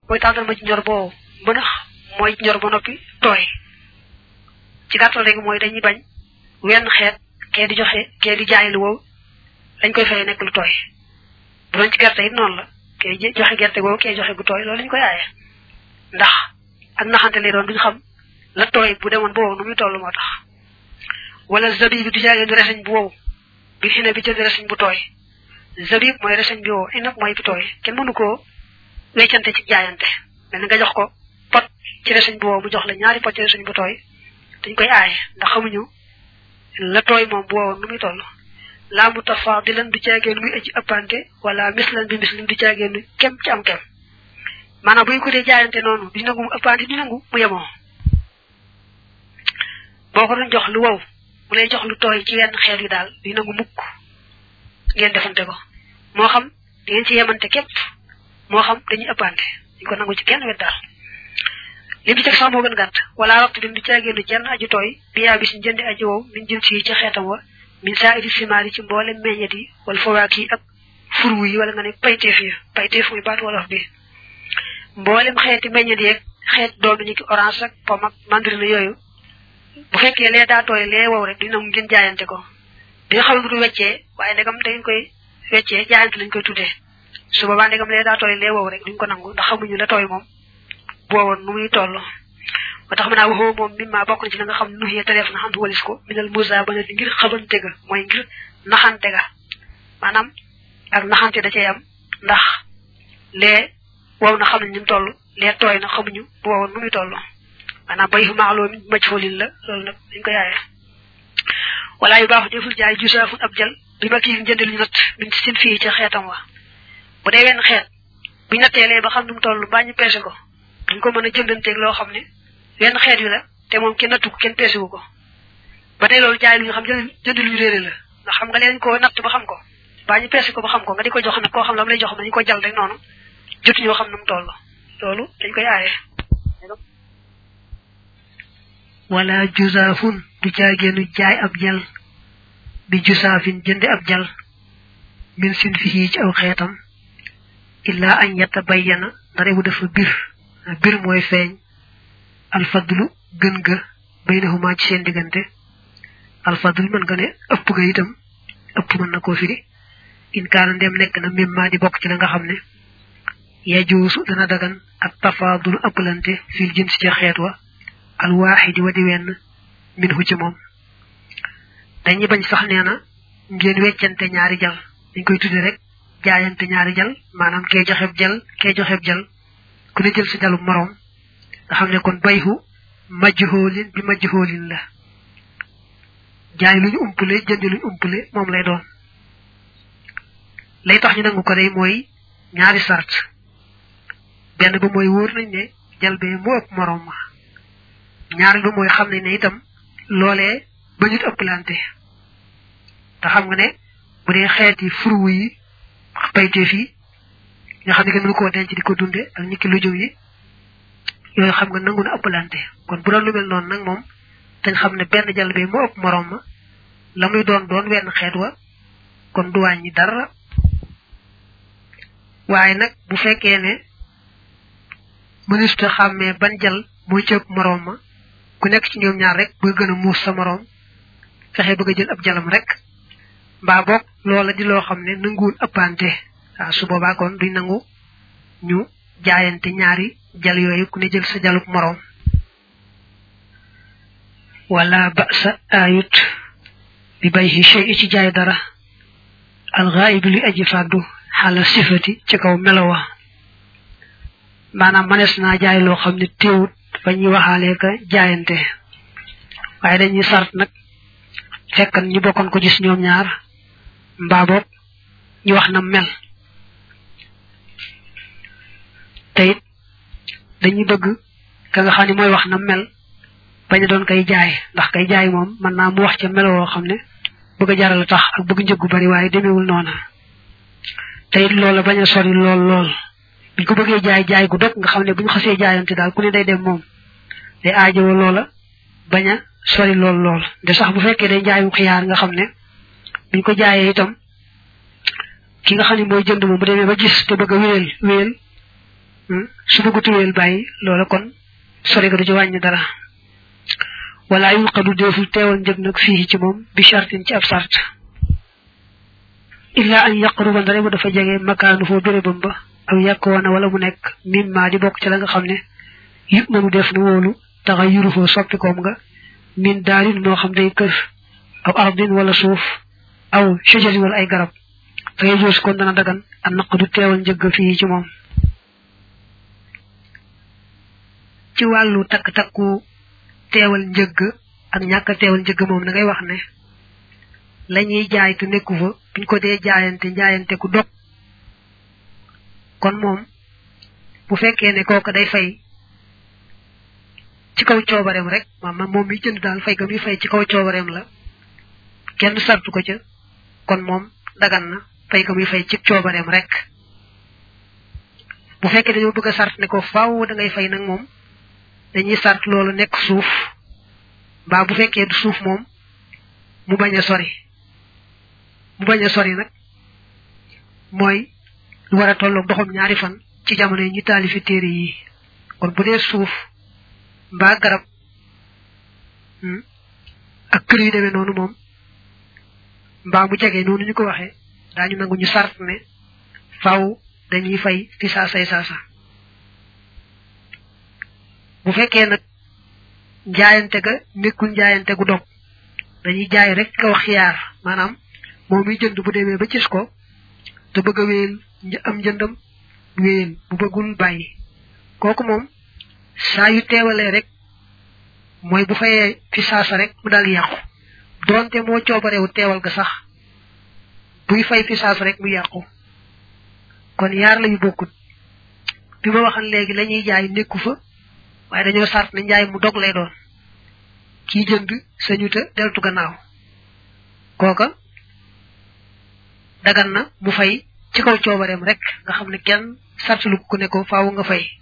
mooy tàndarma ci ñor boo mbënax mooy ñor ba noppi tooy ci gàttal rek mooy dañuy bañ wenn xeet kee di joxe kee di jaay lu wow lañ koy fay nekk lu tooy bu doon ci gerte it noonu la kee joxe gerte googu kee joxe gu tooy loolu lañ koy aaye ndax ak naxante lay doon duñ xam la tooy bu demoon bu wow nu muy toll moo tax wala zabib bi du jaagee du reseñ bu wow bi xine bi jënd reseñ bu tooy zabib mooy reseñ bi wow inab mooy bi tooy kenn mënu koo weccante ci jaayante mel ni nga jox ko pot ci reseñ bu wow mu jox la ñaari pot ci reseñ bu tooy dañ koy aaye ndax xamuñu la tooy moom bu wowoon nu muy toll laa mu tafa di leen du caageen muy aji ëppante wala mislan bi mislim du caageen kem ci am kem maanaam bu ñu ko dee jaayante noonu du nangu mu ëppante du nangu mu yemoo boo ko doon jox lu wow mu lay jox lu tooy ci wenn xeet yi daal du nangu mukk ngeen defante ko moo xam di ngeen ci yemante képp moo xam dañuy ëppante ñu ko nangu ci kenn wet daal lim ci teg sax moo gën gàtt wala waxtu lim du caagéenu jenn aju tooy bi yaa bis jëndi aji wow min jëm si ci xeetam wa min saa idi simaar yi ci mboole meññet yi wala fawaak yi ak furwu yi wala nga ne payteef yi payteef muy baat wolof bi mboolem xeeti meññet yeeg xeet doomi ni ki orange ak pomme ak mandarine yooyu bu fekkee lee daa tooy lee wow rek dina mu ngeen jaayante ko dina xam ne du weccee waaye ndegam da ngeen koy weccee jaayante lañ koy tuddee su boobaa ndegam lee daa tooy lee wow rek duñ ko nangu ndax xamuñu la tooy moom boowoon nu muy toll ba tax ma naa waxoo moom mi maa bokk na ci la nga xam nu xëyee def na xam walis ko minal musa ba ne ngir xabante ga mooy ngir naxante ga maanaam ak naxante da cay am ndax lee wow na xam nañ ñu toll lee tooy na xamuñu boowoon nu muy toll maanaam bay fu maaxloo mi maj foolin la loolu nag dañ ko yaayee wala yu baax deful jaay jusaafun ab jël bi ma kii njënd lu ñu natt min sin fii ca xeetam wa bu dee wenn xeet bu ñu natteelee ba xam nu mu toll mbaa ñu peese ko duñ ko mën a jëndanteeg loo xam ne wenn xeet wi la te moom kenn nattu ko kenn peesewu ko ba tey loolu jaay lu ñu xam jënd jënd lu ñu réere la ndax xam nga leen ko natt ba xam ko baa ñu peese ko ba xam ko nga di ko jox nag koo xam la mu lay jox nañu ko jal rek noonu jotu ñoo xam nu mu toll loolu dañ koy aaye wala jusaafun du jaageenu jaay ab jal bi jusaafin jënde ab jal min sin fii ci aw xeetam illaa añ yetta bayyana ndare bu dafa bir bir mooy feeñ alfadlu gën ga baynahuma ci seen diggante alfadlu mën nga ne ëpp ga itam ëpp mën na koo firi in kaana ndem nekk na mimma di bokk ci la nga xam ne yajuusu dana dagan ak tafaadulu ëppalante fil jins ca xeet wa alwaaxidi wa di wenn min hu ci moom dañuy bañ sax nee na ngeen weccante ñaari jal dañ koy tudde rek jaayante ñaari jal maanaam kee joxeb jal kee joxeb jal ku ne jël sa jalu moroom nga xam ne kon bayhu majhoolin bi majhoolin la jaay lu ñu umpule jënd lu ñu umpule moom lay doon lay tax ñu nangu ko day mooy ñaari sart benn ba mooy wóor nañ ne jal bee mu ëpp moroom ma ñaari ba mooy xam nañ ne itam loolee ba ñu ëpplante te xam nga ne bu dee xeeti furwu yi payteef yi nga xam ne kenn mënu koo denc di ko dunde ak ñikki lujum yi yooyu xam nga nangu na ëppalante kon bu doon lu mel noonu nag moom dañ xam ne benn jàll bi moo ëpp moroom ma la muy doon doon wenn xeet wa kon du wàññi dara waaye nag bu fekkee ne mënista xàmmee ban jal mooy ci ëpp moroom ma ku nekk ci ñoom ñaar rek bëgg gën a muus sa moroom fexe bëgg a jël ab jalam rek mbaa boog loola di loo xam ne nanguwul ëppante waaw su boobaa kon duñ nangu ñu jaayante ñaari jal yooyu ku ne jël sa jalub moroom wala ba sa ayut bi bay hi shay ci jaay dara alxaayib li aji fàddu xala sifati ci kaw melowa maanaam manees naa jaay loo xam ne téewut fa ñuy waxaalee ka jaayante waaye dañuy sart nag fekkan ñu bokkoon ko gis ñoom ñaar mbaa boog ñu wax na mel te it dañuy bëgg ka nga xam ne mooy wax na mel bañ a doon kay jaay ndax kay jaay moom mën naa mu wax ca melo woo xam ne bëgg a jaral tax ak bëgg njëggu bari waaye demewul noona te it loola bañ a sori lool lool biñ ko bëggee jaay jaay gu dog nga xam ne bu ñu xasee jaayante daal ku ne day dem moom day aajowoo loola bañ a sori lool lool de sax bu fekkee day jaayu xiyaar nga xam ne biñ ko jaayee itam ki nga xam ne mooy jënd moom bu demee ba gis te bëgg a wéyal wéyal su bëggu tuweel bàyyi loola kon sori ga du ci wàññi dara wala yunqadu deful teewal njëg nag fii ci moom bi shartin ci ab sart illa an yaqruba ndare bu dafa jege makaanu foo bérébam ba aw yàkkoona wala mu nekk mimma di bokk ci la nga xam ne yëpp nanu def na wóolu taxa yuru foo soppikoom nga min daarin moo xam day kër aw ardin wala suuf aw shajarin wala ay garab fa yejoos kon dana dagan a naq du teewal njëgg fii ci moom ci wàllu takk-takku teewal njëgg ak ñàkk teewal njëgg moom da ngay wax ne la ñuy jaay te nekku fa buñ ko dee jaayante jaayante ku dog kon moom bu fekkee ne kooku day fay ci kaw coobareem rek maanaam moom mi jënd daal fay ga muy fay ci kaw coobareem la kenn sartu ko ca kon moom dagan na fay ga muy fay ci coobareem rek bu fekkee dañoo bëgg a sart ne ko faaw da ngay fay nag moom dañuy sart loolu nekk suuf mbaa bu fekkee du suuf moom mu bañ a sori mu bañ a sori nag mooy lu war a tolloog doxam ñaari fan ci jamono yi ñu taalifi téere yi kon bu dee suuf mbaa garab ak kër yu demee noonu moom mbaa mu jege noonu ñu ko waxee daañu nangu ñu sart ne faaw dañuy fay fi saasay saasa bu fekkee nag njaayante ga nekkul njaayante gu dog dañuy jaay rek kaw xiyaar maanaam moom mi jënd bu demee ba gis ko te bëgg a wéyal am njëndam wéyal bu bëggul bàyyi kooku moom saa yu teewalee rek mooy bu fayee fi saasa rek mu daal yàqu doonte moo coobarewu teewal ga sax buy fay fi saasa rek mu yàqu kon yaar la yu bokkut bi ma waxan léegi la ñuy jaay nekku fa waaye dañoo sart ne njaay mu dog lay doon kii jënd sañu te deltu gannaaw kooka dagan na mu fay ci kaw coobareem rek nga xam ne kenn sartalu ko ne ko faaw nga fay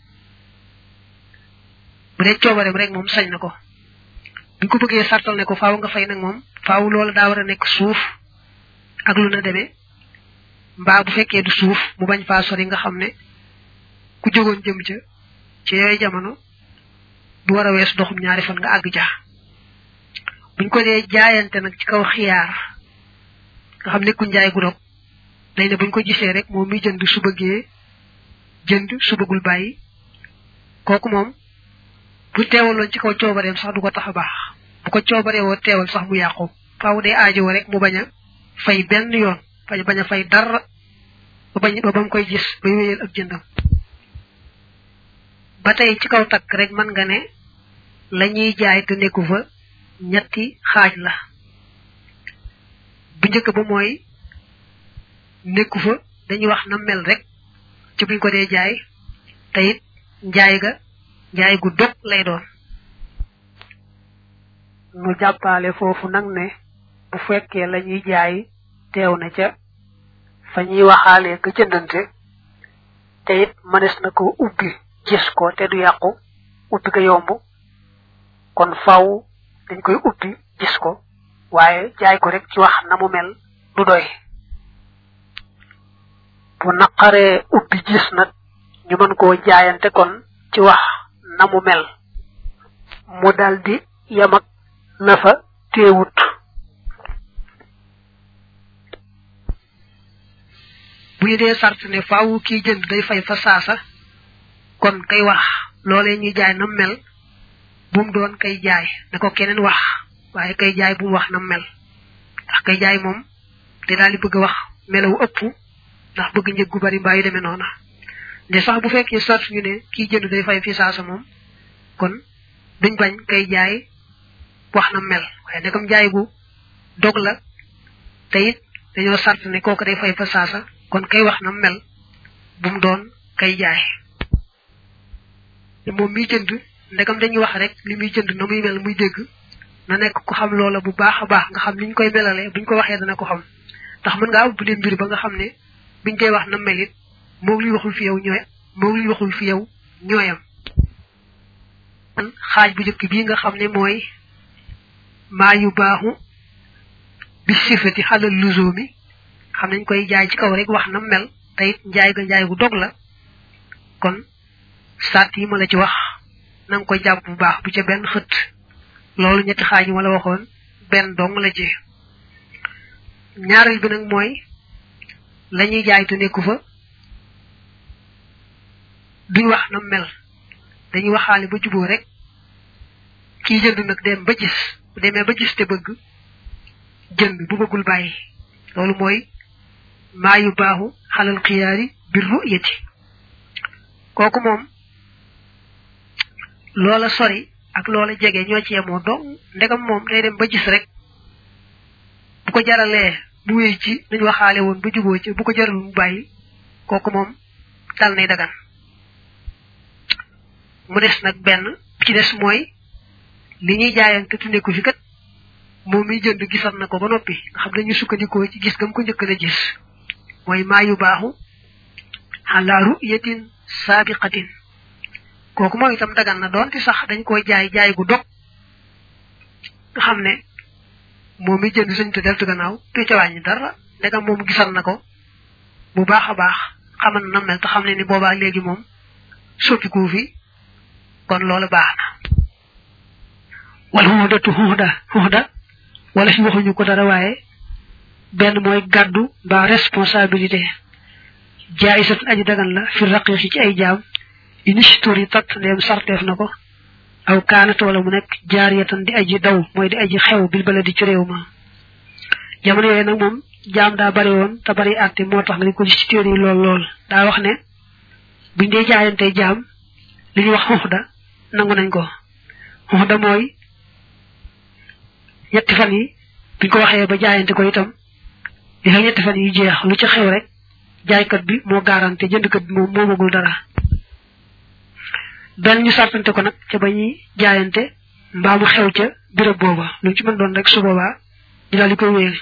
bu dee coobareem rek moom sañ na ko buñ ko bëggee sartal ne ko faaw nga fay nag moom faaw loola daa war a nekk suuf ak lu na demee mbaa bu fekkee du suuf mu bañ faa sori nga xam ne ku jógoon jëm ca ci yooyu jamono du war a wees doxum ñaari fan nga àgg ja buñ ko dee jaayante nag ci kaw xiyaar nga xam ne ku njaay gu dog day ne buñ ko gisee rek moom mi jënd su bëggee jënd su bëggul bàyyi kooku moom bu teewaloon ci kaw coobareem sax du ko tax a baax bu ko coobaree woo teewal sax mu yàqu faaw day aajowoo rek mu bañ a fay benn yoon bañ bañ a fay dara ba bañ ba bam koy gis bay wéyal ak jëndam ba tey ci kaw takk rek mën nga ne la ñuy jaay te nekku fa ñetti xaaj la bu njëkk ba mooy nekku fa dañuy wax na mel rek ci buñ ko dee jaay te it njaay ga njaay gu dog lay doon nu jàppaale foofu nag ne bu fekkee la ñuy jaay teew na ca fa ñuy waxaalee ka jëndante te it mënees na ko ubbi gis ko te du yàqu ubbi ko yomb kon faw dañ koy ubbi gis ko waaye jaay ko rek ci wax na mu mel du doy bu naqaree ubbi gis nag ñu mën koo jaayante kon ci wax na mu mel mu daldi yam ak na fa teewut bu ñu dee sart ne faaw kii jënd day fay fa saasa kon kay wax loolee ñuy jaay na mel bu mu doon kay jaay na ko keneen wax waaye kay jaay bu mu wax na mel ndax kay jaay moom te daal di bëgg a wax melawu ëpp ndax bëgg njëg gu bari mbaa yu demee noona nde sax bu fekkee sart ñu ne kii jënd day fay fi saasa moom kon duñ bañ kay jaay wax na mel waaye ne comme jaay gu dog la te it dañoo sart ne kooku day fay fa saasa kon kay wax na mel bu mu doon kay jaay moom miy jënd ndegam dañuy wax rek li muy jënd na muy mel muy dégg na nekk ku xam loola bu baax a baax nga xam niñ koy melalee buñ ko waxee dana ko xam ndax mën ngaa ubbali mbir ba nga xam ne biñ koy wax na mel it moom li waxul fi yow ñooy moom li waxul fi yow ñooyam xaaj bu njëkk bii nga xam ne mooy maa yu baaxu bi sifati xalal luso mi xam nañ koy jaay ci kaw rek wax na mel te it njaay ga njaay gu dog la kon sart yi ma la ci wax na nga koy jàpp bu baax bu ca benn xët loolu ñetti xaaj yi ma la waxoon benn dong la ci ñaareel bi nag mooy la ñuy jaay te nekku fa duñ wax na mel dañuy waxaale ba juboo rek kii jënd nag dem ba gis bu demee ba gis te bëgg jënd bu bëggul bàyyi loolu mooy maa yu baaxu xalal xiyaari bir ru'yati kooku moom loola sori ak loola jege ñoo ci yemoo dong ndegam moom day dem ba gis rek bu ko jaralee bu wéy ci nañ waxaale woon ba juboo ci bu ko jaral mu bàyyi kooku moom dal nay dagan mu des nag benn bi ci des mooy li ñuy jaayante tunde ko fi kat moom mi jënd gisal na ko ba noppi nga xam dañu sukkandikoo ci gis gam ko njëkk la gis mooy maa yu baaxu ala ru'yatin sabiqatin kooku moom itam dagan na doonte sax dañ koy jaay jaay gu dog nga xam ne moom mi jënd sañ te deltu gannaaw te ca wàññi dara ndegam moom gisal na ko bu baax a baax xamal na mel te xam ne ni boobaa léegi moom soppiku fi kon loolu baax na wala xuxdatu xuxda xuxda wala fi waxuñu ko dara waaye benn mooy gàddu mbaa responsabilité jaayisat aji dagan la fi raqiqi ci ay jaam inishtori tat ndeem sarteef na ko aw kaanat wala mu nekk jaariyatan di aji daw mooy di aji xew bil bala di ci réew ma jamono yooyu nag moom jaam daa bari woon te bari àtte moo tax nga di ko gis ci téere yi lool lool daa wax ne buñ dee jaayante jaam li ñuy wax xuxda nangu nañ ko xuxda mooy ñetti fan yi biñ ko waxee ba jaayante ko itam li fa ñetti fan yi jeex lu ci xew rek jaaykat bi moo garanté jëndkat bi moom moomagul dara benn ñu sartante ko nag ca ba ñuy jaayante mbaa mu xew ca béréb booba lu ci mën doon rek su boobaa ñu daal di koy wéyal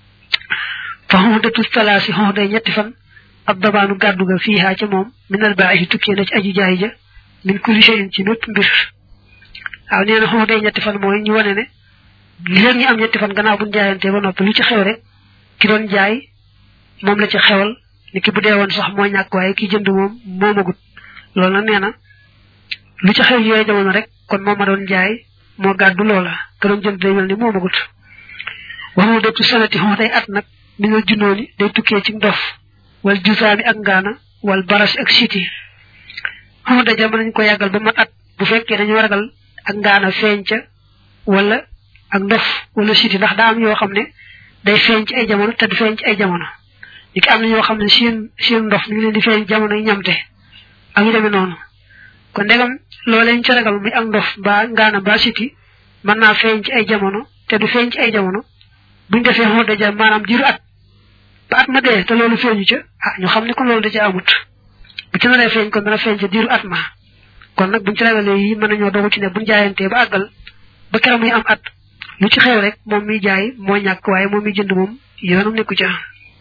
fa xuxdatu talaasi xuxday ñetti fan ab dabaanu gàddu ga fiihaa ca moom minal baaxi tukkee na ci aji jaay ja min kulli shay'in ci mépp mbir waaw nee na xuxday ñetti fan mooy ñu wane ne li leen ñu am ñetti fan gannaaw buñ jaayante ba noppi lu ci xew rek ki doon jaay moom la ci xewal ni ki bu dee woon sax moo ñàkk waaye ki jënd moom moomagut loolu nag nee na lu ci xew yooyu jamono rek kon moom ma doon jaay moo gàddu loola ka doon jënd day mel ni moomagut waxu dëttu sanati xon day at nag mi nga junnooni day tukkee ci ndof wal jusaami ak ngaana wal barasi ak siti xon da jamono nañ ko yàggal ba mat at bu fekkee dañoo ragal ak ngaana feeñ ca wala ak ndof wala siti ndax daa am yoo xam ne day feeñ ci ay jamono te du feeñ ci ay jamono li ki am na ñoo xam ne seen seen ndof mi ngi leen di feeñ jamono yi ñamte ak yu demee noonu kon ndegam loolee ñu ca ragal muy ak ndof mbaa ngaana mbaa siti mën naa feeñ ci ay jamono te du feeñ ci ay jamono buñ defee xoo daja maanaam diiru at ba at ma dee te loolu feeñu ca ah ñu xam ne kon loolu da ca amut bu ci naree feeñ kon dana feeñ ca diiru at ma kon nag buñ ci ragalee yi mën nañoo dogu ci ne buñ jaayantee ba àggal ba keroog muy am at lu ci xew rek moom miy jaay moo ñàkk waaye moom miy jënd moom yoonam nekku ca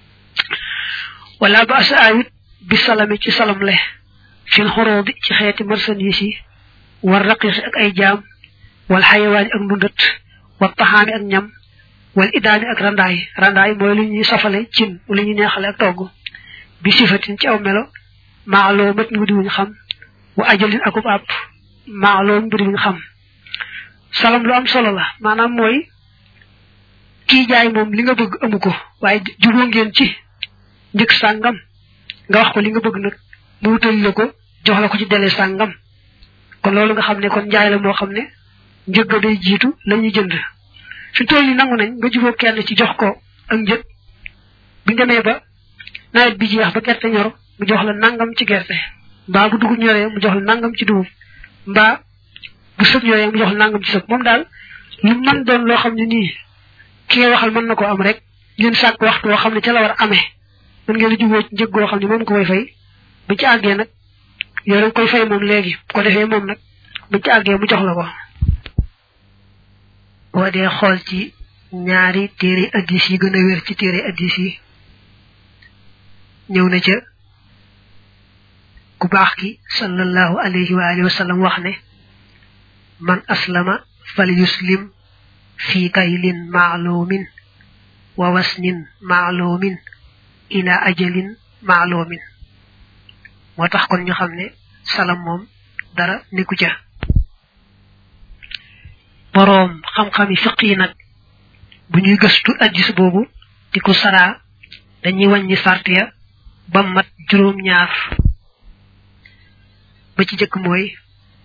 wala ba asa ayit bi salami ci salam le fil xoroo bi ci xeeti marchandise yi war raqiqi ak ay jaam wal xayawaani ak ndundat wal taxaami ak ñam wal idaami ak randaay randaay mooy lu ñuy safale cin lu ñuy neexale ak togg bi sifatin ci aw melo maaloo mat mbir wuñ xam wa ajalin akub àpp maaloo mbir wuñ xam salam lu am solo la maanaam mooy kii jaay moom li nga bëgg amu ko waaye juboo ngeen ci njëkk sàngam nga wax ko li nga bëgg nag mu wutal la ko jox la ko ci dele sàngam kon loolu nga xam ne kon njaay la moo xam ne njëg ga day jiitu la ñuy jënd fi tool yi nangu nañ nga juboo kenn ci jox ko ak njëg bu demee ba nawet bi jeex ba gerte ñor mu jox la nangam ci gerte mbaa bu dugub ñoree mu jox la nangam ci dugub mbaa bu sëb ñoree mu jox la nangam ci sëb moom daal lu mën doon loo xam ne nii ki ngay waxal mën na ko am rek ngeen sàkk waxtu woo xam ne ca la war a amee mën ngeen a juboo ci njëg goo xam ne moom ko koy fay bu ci àggee nag yow da nga koy fay moom léegi bu ko defee moom nag bu ci àggee mu jox la ko. boo dee xool ci ñaari téere addis yi gën a wér ci téere addis yi ñëw na ca ku baax ki sallallahu alayhi wa alihi wa sallam wax ne man aslama fal yuslim fi kaylin maalumin wa wasnin maalumin ila ajalin maalumin moo tax kon ñu xam ne salam moom dara nekku ca boroom xam-xami fiq yi nag bu ñuy gëstu addis boobu di ko saraa dañuy wàññi sart ya ba mat juróom ñaar ba ci jëkk mooy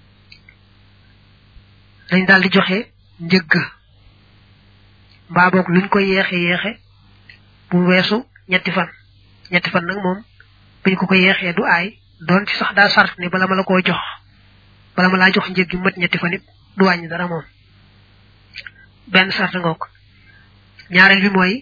dañ daal di joxe njëgg mbaa boog luñ ko yeexe yeexe bu weesu ñetti fan ñetti fan nag moom buñ ko ko yeexee du aay doon ci sax daa sart ne bala ma la koo jox bala ma laa jox njëg gi mat ñetti fan it du wàññi dara moom benn sart nga ko ñaareel bi mooy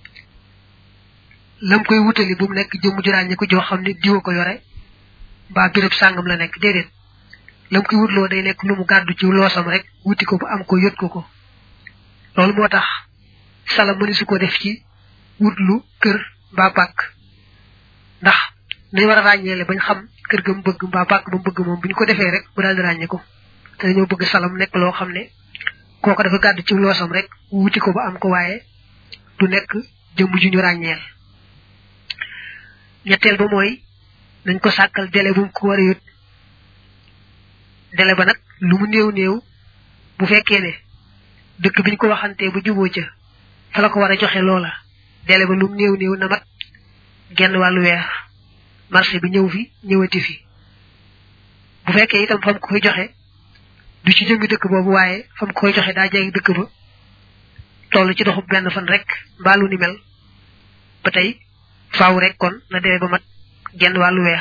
lam koy wutali bu mu nekk jëmm ju ràññi ko joo xam ne diwa ko yore mbaa béréb sàngam la nekk déedéet lam koy wutloo day nekk lu mu gàddu ci loosam rek wuti ko ba am ko yot ko ko loolu moo tax sala mëni su ko def ci wutlu kër mbaa pàkk ndax nañ war a ràññeele bañ xam kër ga mu bëgg mbaa pàkk ba mu bëgg moom bu ñu ko defee rek mu daal di ràññe ko te dañoo bëgg salam nekk loo xam ne kooko dafa gàddu ci loosam rek wuti ko ba am ko waaye du nekk jëmm ju ñu ràññeel ñetteel ba mooy nañ ko sàkkal délai bu mu ko war a yót délai ba nag lu mu néew néew bu fekkee ne dëkk biñ ko waxantee bu juboo ca fa la ko war a joxe loola délai ba lu mu néew néew na mat genn wàllu weer marché bi ñëw fi ñëwati fi bu fekkee itam fam ko koy joxe du ci jëmmi dëkk boobu waaye fam ko koy joxe daa jege dëkk ba toll ci doxub benn fan rek mbaalu ni mel ba tey faaw rek kon na délai ba mat genn wàllu weer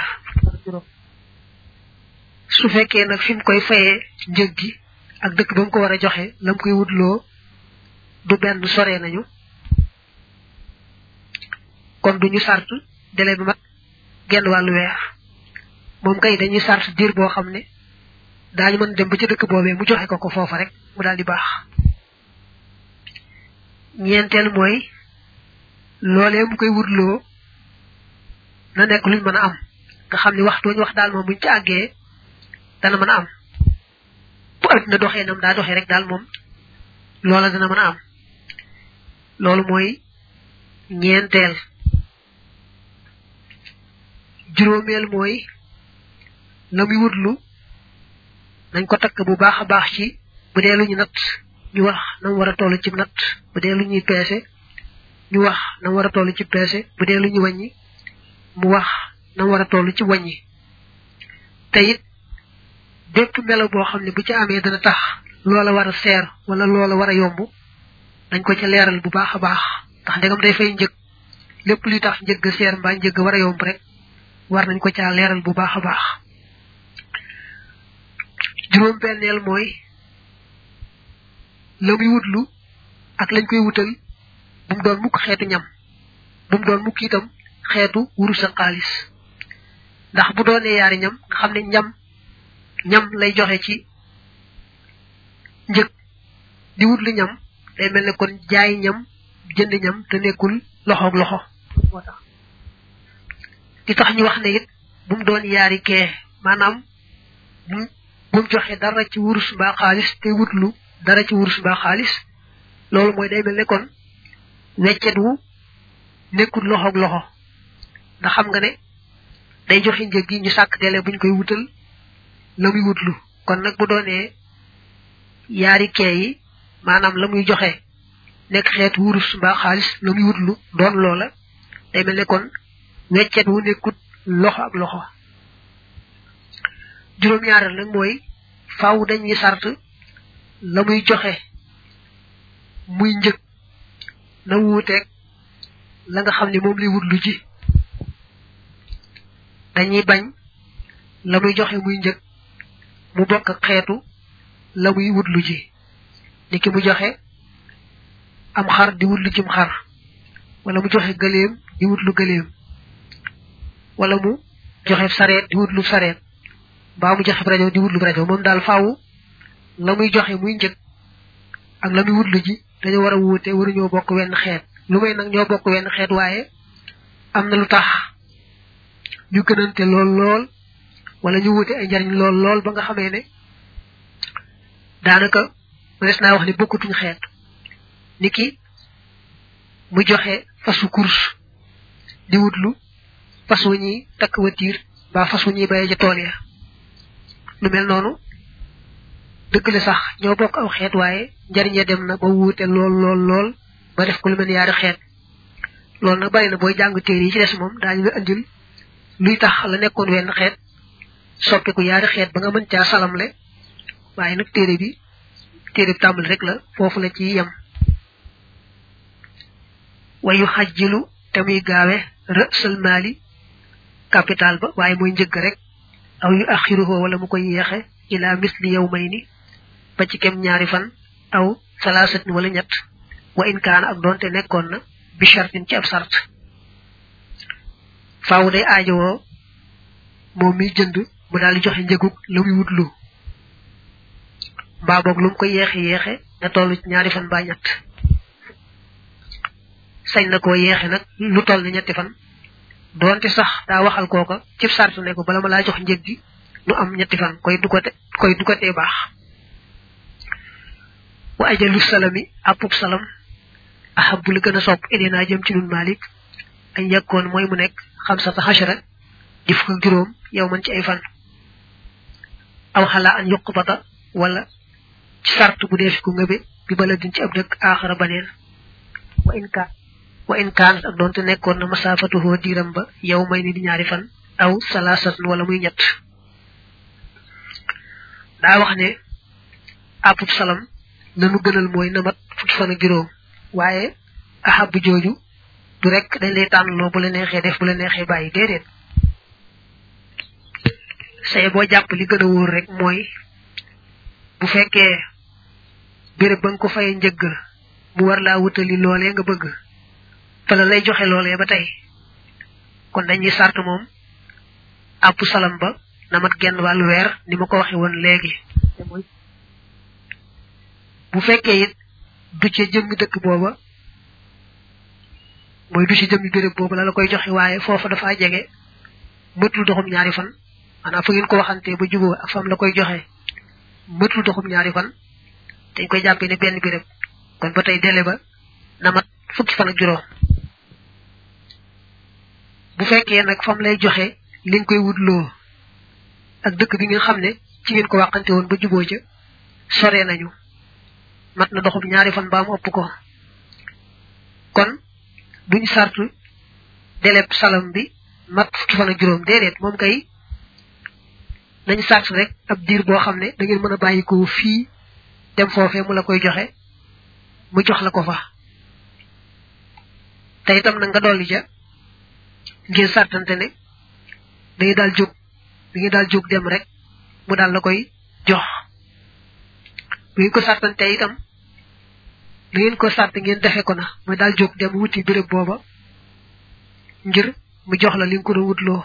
su fekkee nag fi mu koy fayee njëg gi ak dëkk ba mu ko war a joxe lam koy wutloo du benn sore nañu kon duñu sart délai bi mat genn wàllu weer moom kay dañuy sart diir boo xam ne daañu mën dem ba ci dëkk boobee mu joxe ko ko foofa rek mu daal di baax ñeenteel mooy loolee mu koy wutloo na nekk luñ mën a am nga xam ne waxtu ñu wax daal moom buñ ci àggee dana mën a am bu adduna doxee nam daa doxee rek daal moom loola dana mën a am loolu mooy ñeenteel juróomeel mooy la muy wutlu nañ ko takk bu baax a baax ci bu dee lu ñu natt ñu wax na mu war a toll ci natt bu dee lu ñuy peese ñu wax na mu war a toll ci peese bu dee lu ñu wàññi mu wax na mu war a toll ci wàññi te it bépp melo boo xam ne bu ci amee dana tax loola war a seer wala loola war a yomb dañ ko ca leeral bu baax a baax ndax ndegam day fay njëg lépp luy tax njëgg seer mbaa njëgg war a yomb rek war nañ ko caa leeral bu baax a baax juróom benneel mooy la muy wutlu ak lañ koy wutal bu mu doon mukk xeetu ñam bu mu doon mukk itam xeetu wurus ak xaalis ndax bu doonee yaari ñam nga xam ne ñam ñam lay joxe ci njëg di wut lu ñam day mel ne kon jaay ñam jënd ñam te nekkul loxoog loxo moo tax di tax ñu wax ne it bu mu doon yaari kee maanaam bu bu mu joxe dara ci wurus mbaa xaalis te wutlu dara ci wurus mbaa xaalis loolu mooy day mel ne kon weccet wu nekkul loxoog loxo ndax xam nga ne day joxe njëg gi ñu sàkk dele buñ koy wutal la muy wutlu kon nag bu doonee yaari kee yi maanaam la muy joxe nekk xeet wurus mbaa xaalis la muy wutlu doon loola day mel ne kon weccet wu nekkut loxo ak loxo juróom-ñaareel nag mooy faaw dañuy sart la muy joxe muy njëg na wuuteeg la nga xam ne moom lay wutlu ji dañuy bañ la muy joxe muy njëg mu bokk ak xeetu la muy wutlu ji ni ki mu joxe am xar di wutlu cim xar wala mu joxe gëléem di wutlu gëléem wala mu joxe sareet di wutlu sareet mbaa mu joxe rajo di wutlu rajo moom daal faaw la muy joxe muy njëg ak la muy wutlu ji dañoo war a wuute waruñoo bokk wenn xeet lu may nag ñoo bokk wenn xeet waaye am na lu tax ñu gënante lool lool wala ñu wuute ay njariñ lool lool ba nga xamee ne daanaka mënees naa wax ne bokkutuñ xeet niki mu joxe fasu course di wutlu fas wu ñuy takk watiir ba fas wu ñuy baye ca tool ya lu mel noonu dëgg la sax ñoo bokk aw xeet waaye njariñe dem na ba wuute lool lool lool ba def ko lu mel yaari xeet loolu nag bari na booy jàng téere yi ci des moom daañu la andil luy tax la nekkoon wenn xeet soppiku yaari xeet ba nga mën caa salamle waaye nag téere bi téere bi tàmbali rek la foofu la ci yem wayu xajjilu te muy gaawe rësal maali capital ba waaye mooy njëgg rek aw yu axiruhoo wala mu koy yeexe ila misli yow may ni ba ci kem ñaari fan aw salaasatin wala ñett wa in kaana ak doonte nekkoon na bi shartin ci ab sart faaw day aajowoo moom mi jënd mu daal di joxe njëgug la muy wut lu mbaa boog lu mu ko yeexe yeexe na toll ci ñaari fan ba ñett sañ na koo yeexe nag lu toll ni ñetti fan doonte sax daa waxal kooka cib sart ne ko bala ma laa jox njëg gi nu am ñetti fan koy du ko te koy du ko tee baax wa ajalu salami apub salam ahabu li gën a sopp ilinaa jëm ci nun malik añ yàkkoon mooy mu nekk xamsata xashara di fukk ak juróom yow man ci ay fan aw xalaa an yuq bata wala ci sart bu dee fi ku ngëbe bi bala din ci ab dëkk aaxara baneen wa in kaan wa in kaan ak doonte nekkoon na masaafatuhoo diiram ba yow may ni di ñaari fan aw salaasatan wala muy ñett daa wax ne àppub salam nanu gënal mooy na mat fukki fan ak juróom waaye ahabu jooju du rek dañ lay tànnloo bu la neexee def bu la neexee bàyyi déedéet say boo jàpp li gën a wóor rek mooy bu fekkee béréb ba nga ko fayee njëgg mu war laa wutali loolee nga bëgg fa la lay joxe loolee ba tey kon dañuy sart moom àpp salam ba na mat genn wàllu weer ni ma ko waxe woon léegi bu fekkee it du ci jëmmi dëkk booba mooy du ci jëmmi béréb booba la la koy joxe waaye foofa dafa jege mëtul doxum ñaari fan maanaam fa ngeen ko waxantee ba juboo ak fam la koy joxe mëtul doxum ñaari fan dañ koy jàppee ne benn béréb kon ba tey délai ba na mat fukki fan ak juróom bu fekkee nag fam lay joxe li nga koy wutloo ak dëkk bi nga xam ne ci ngeen ko waxante woon ba juboo ca sore nañu mat na doxum ñaari fan ba mu ëpp ko kon duñ sartu deleb salam bi mat fukki fan ak juróom déedéet moom kay nañ sart rek ab diir boo xam ne da ngeen mën a bàyyi ko fii dem foofee mu la koy joxe mu jox la ko fa te itam na nga dolli ja ngeen sartante ne da ngay daal jóg da ngay daal jóg dem rek mu daal la koy jox bu ngeen ko sartante itam da ngeen ko sart ngeen defe ko na mooy daal jóg dem wuti béréb booba ngir mu jox la li nga ko doon wutloo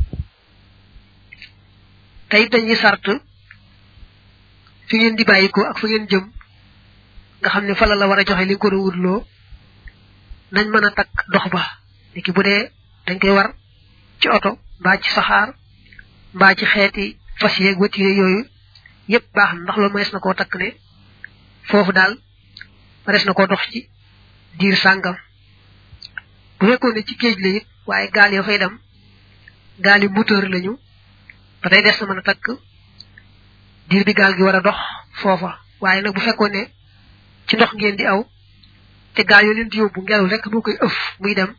te it dañuy sart fi ngeen di bàyyi ko ak fa ngeen jëm nga xam ne fa la la war a joxe li nga ko doon wutloo nañ mën a takk dox ba niki bu dee dañ koy war ci oto mbaa ci saxaar mbaa ci xeeti fas yeeg watiye yooyu yépp baax na ndax loolu mënees na koo takk ne foofu daal mënees na koo dox ci diir sàngam bu fekkoon ne ci géej la it waaye gaal ya fay dem gaal yi moteur lañu ba tey des na mën a takk diir bi gaal gi war a dox foofa waaye nag bu fekkoon ne ci ndox ngeen di aw te gaal yoo leen di yóbbu ngelaw rek moo koy ëf muy dem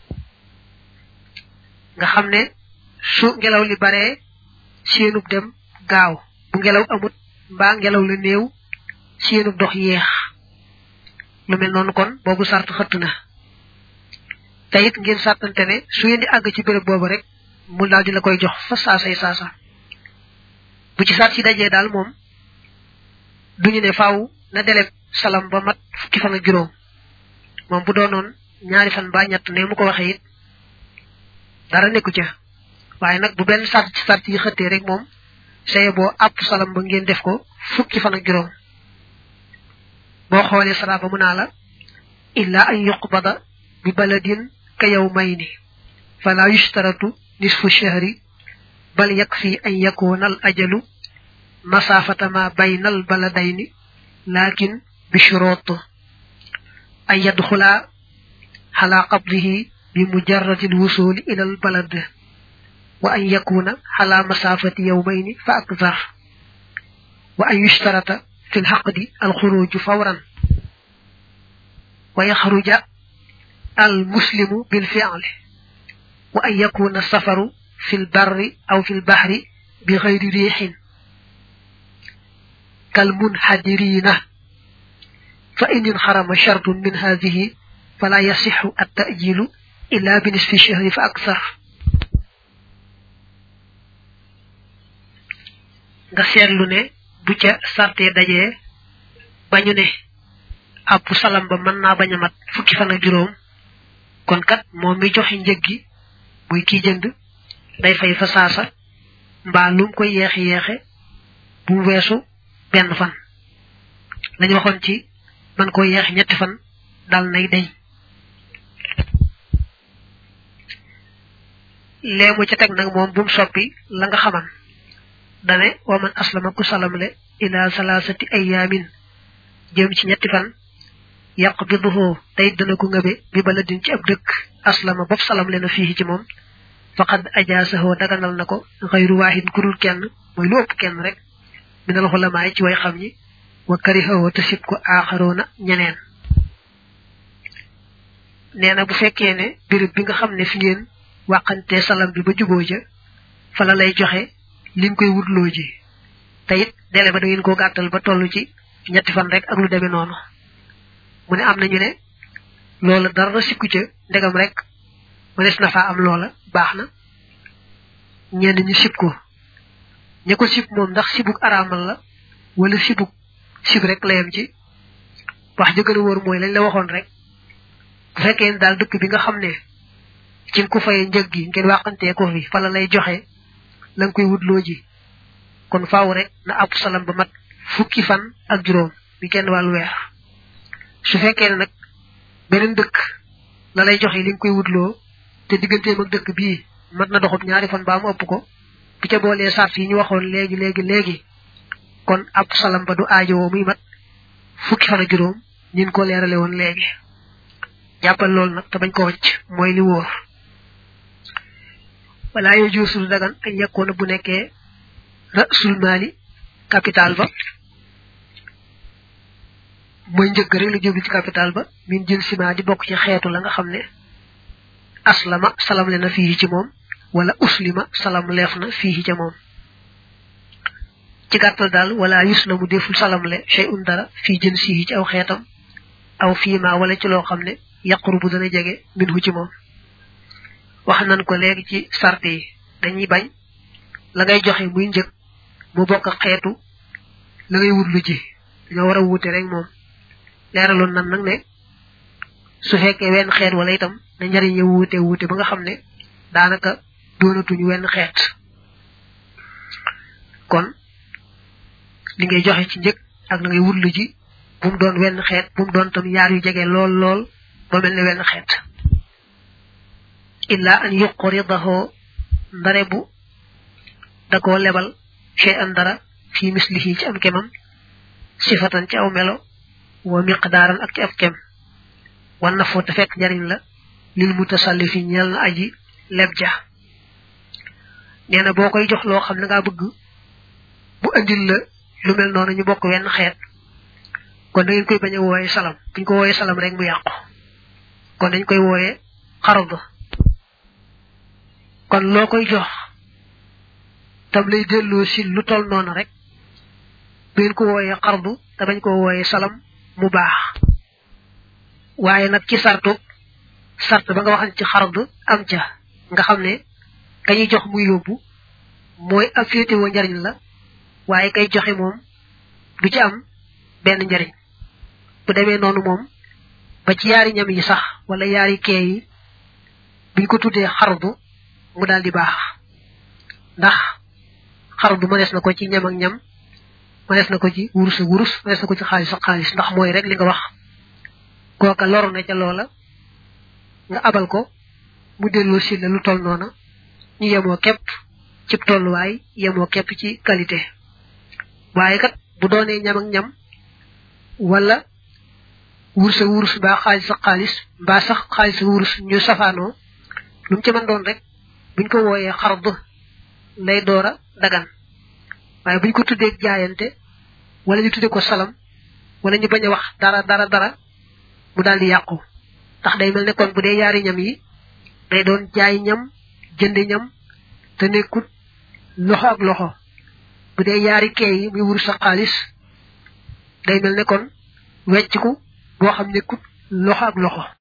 nga xam ne su ngelaw li baree seenub dem gaaw bu ngelaw amut mbaa ngelaw la néew seenub dox yeex lu mel noonu kon boobu sart xëtt na te it ngeen sartante ne su ngeen di àgg ci béréb boobu rek mu daal di la koy jox fa saasay saasa bu ci sart si dajee daal moom duñu ne faaw na deleb salam ba mat fukki fan ak juróom moom bu doonoon ñaari fan ba ñett ne mu ko waxee it dara nekku ca waaye nag bu benn sart ci sart yi xëttee rek moom saye boo àpp salam ba ngeen def ko fukki fan ak juróom boo xoolee sara ba mu naa la illa an yuqbada bi baladin ka yawmayni fala yushtaratu nisfu shahri bal yakfi an yakuna al ajalu masafata ma bayna al baladayni lakin bi shurut an yadkhula ala qabdihi bi mujarrad al wusul ila al balad wa an yakuna ala masafati yawmayni fa akthar wa an yushtarata fi lxaqdi alxuruju fawran wa yaxruja almuslimu bilfiali wa an yakuna safaru fi lbarri aw fi lbahri bi xayri riixin kalmunxadirina fa in inxarama shartun min hadihi fala yasixu attajilu illa bi nisfi shahri fa aksar nga seetlu ne bu ca sarte dajee bañu ne ab salam ba mën naa bañ a mat fukki fan ak juróom kon kat moom mi joxe njëg gi muy kii jënd day fay fa saasa mbaa lum koy yeexe yeexe bu weesu benn fan lañu waxoon ci man koy yeexe ñetti fan dal nay deñ léemu ca teg nag moom bu mu soppi la nga xaman dane wa man aslama ku salamle ila salasati ayamin jëm ci ñetti fan yaqbiduhu tey dana ko ngëbe bi baladin ci ab dëkk aslama bopp salamle na fii ci moom faqad ajaasahu daganal na ko xayru waahid kurul kenn mooy lu ëpp kenn rek minal xulamaay ci way xam ñi wa karihahu te sib ko aaxaroona ñeneen nee na bu fekkee ne béréb bi nga xam ne fi ngeen wàqante salam bi ba juboo ja fa la lay joxe li nga koy wutloo ji te it dele ba da ngeen koo gàttal ba toll ci ñetti fan rek ak lu demee noonu mu ne am nañu ne loola dara sikku ca ndegam rek mënees na faa am loola baax na ñenn ñu sib ko ña ko sib moom ndax sibuk araamal la wala sibuk sib rek la yem ci wax jëgën a wóor mooy lañ la waxoon rek bu fekkee ne daal dëkk bi nga xam ne ci nga ko fayee njëg gi ngeen wàqantee ko fi fa la lay joxe la nga koy wutloo ji kon faaw rek na àpp salam ba mat fukki fan ak juróom bi kenn wàllu weer su fekkee ne nag beneen dëkk la lay joxe li nga koy wutloo te digganteem ak dëkk bii mat na doxub ñaari fan baa mu ëpp ko bu ca boolee sart yi ñu waxoon léegi léegi léegi kon àpp salam ba du aajowoo muy mat fukki fan ak juróom ñin ko leerale woon léegi jàppal loolu nag te bañ ko wacc mooy li wóor wala yo juusul dagan ay yakkoona bu nekkee rasul maali capital ba mooy njëgg rek la jublu ci capital ba min jël sima di bokk ci xeetu la nga xam ne aslama salam le na fii ci moom wala uslima salam leef na fii ca moom ci gàttal daal wala yus na mu deful salam le shay un dara fii jën sii ci aw xeetam aw fii ma wala ci loo xam ne yaqru bu dana jege min hu ci moom wax nan ko léegi ci sart yi dañuy bañ la ngay joxe muy njëg mu bokk xeetu la ngay wut lu ji dañoo war a wuute rek moom leeraloon nan nag ne su fekkee wenn xeet wala itam na njariñ ya wuute wuute ba nga xam ne daanaka doonatuñu wenn xeet kon li ngay joxe ci njëg ak la ngay wut lu ji bu mu doon wenn xeet bu mu doon tam yaar yu jege lool lool ba mel ne wenn xeet illa an yuqridahu ndare bu da koo lebal shay an dara fi mislihi ci am kemam sifatan ci aw melo wa miqdaaran ak ci ab kem wan na foo te fekk njariñ la lil mutasallifi ñeel na aji leb ja nee na boo koy jox loo xam ne ngaa bëgg bu andil la lu mel noonu ñu bokk wenn xeet kon da ngeen koy bañ a wooye salam buñ ko wooye salam rek mu yàqu kon dañ koy wooye xarad kon loo koy jox tam lay delloo si lu tol noonu rek bu ngeen ko wooyee xardu te bañ ko wooyee salam mu baax waaye nag ci sartu sart ba nga waxan ci xardu am ca nga xam ne kañuy jox muy yóbbu mooy ab féetewoo njariñ la waaye kay joxe moom du ci am benn njariñ bu demee noonu moom ba ci yaari ñam yi sax wala yaari kee yi buñ ko tuddee xardu mu daal di baax ndax xardu mënees na ko ci ñam ak ñam mënees na ko ci wurus ak wurus mënees na ko ci xaalis ak xaalis ndax mooy rek li nga wax kooka loru na ca loola nga abal ko mu delloo si la lu toll noona ñu yemoo képp ci tolluwaay yemoo képp ci qualité waaye kat bu doonee ñam ak ñam wala wurus ak wurus mbaa xaalis ak xaalis mbaa sax xaalis ak wurus ñu safaanoo lu mu ci mën doon rek buñ ko wooyee xard lay door a dagan waaye buñ ko tuddee jaayante wala ñu tudde ko salam wala ñu bañ a wax dara dara dara mu daal di yàqu ndax day mel ne kon bu dee yaari ñam yi day doon jaay ñam jënd ñam te nekkut loxo ak loxo bu dee yaari kee yi muy wur sa xaalis day mel ne kon wecciku boo xam nekkut loxo ak loxo